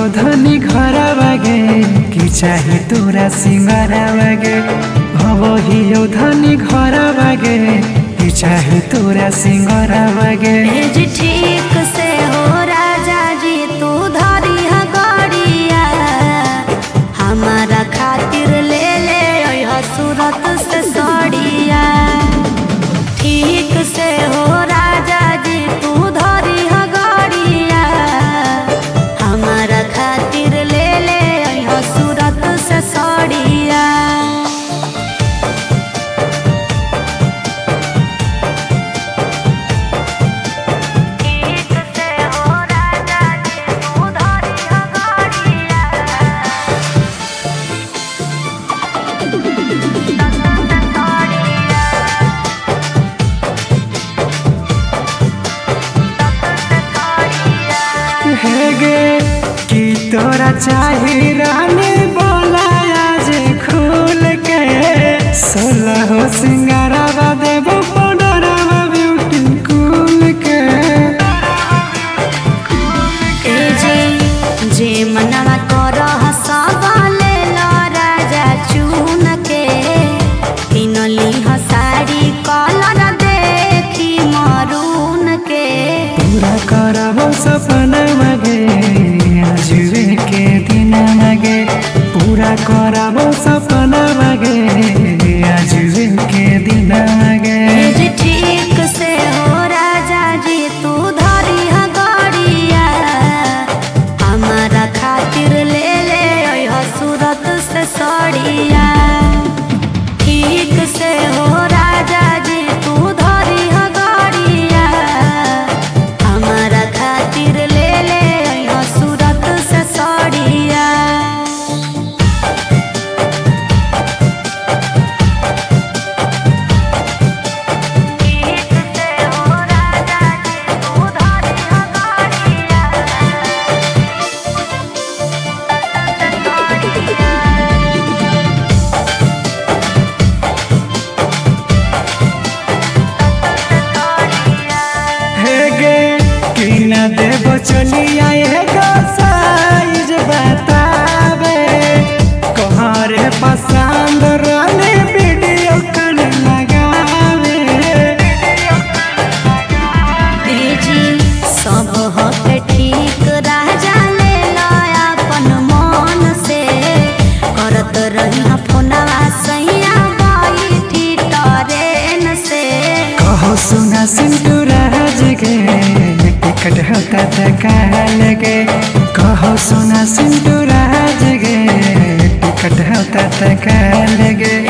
धनी घर बागे कि चाहे तोरा सिंगारा बागे अब हियो धनी घर बागे कि चाहे तोरा सिंगारा बागे भेज ठीक से हो राजा जी तू धरी ह गड़िया हमारा खातिर ले ले अइह सूरत से सड़िया ठीक से हो राजा जी तू धरी ह गड़िया हमारा खातिर ले ले अइह सूरत से सड़िया ठीक से हो राजा जी तू धरी ह गड़िया हेगे कि तोरा चाहे रानी बोला आज खुल के सोलह हो सिंगारा देबो पाउडरवा ब्यूटी कूल के ए जे जे मनवा करह सब ले लो राजा चुन के किनली ह साड़ी कलर देखी मरून के पूरा करबो सपना मगे आजुए के दिन मगे पूरा करबो सपना मगे आजुए के दिन मगे ए जे ठीक से हो राजा जी तू धरी ह गड़िया हमारा खातिर ले ले अइह सूरत से सड़िया ठीक से हो राजा जी तू धरी ह गड़िया हमारा खातिर ले ले अइह सूरत से सड़िया ठीक से हो राजा जी तू धरी ह गड़िया हेगे कि न देबो चलिया एगो साइज बतावे कहरे पसंद रहले वीडियो कल लगावे तेजी सब हके ठीक राजा ले लो अपन मन से करत रही फोनवा सैया बैठी ट्रेन से कहो सुना सिंटू राज गे टिकट होता था काल गे कहो सुना सिंटू राज गे टिकट होता था काल गे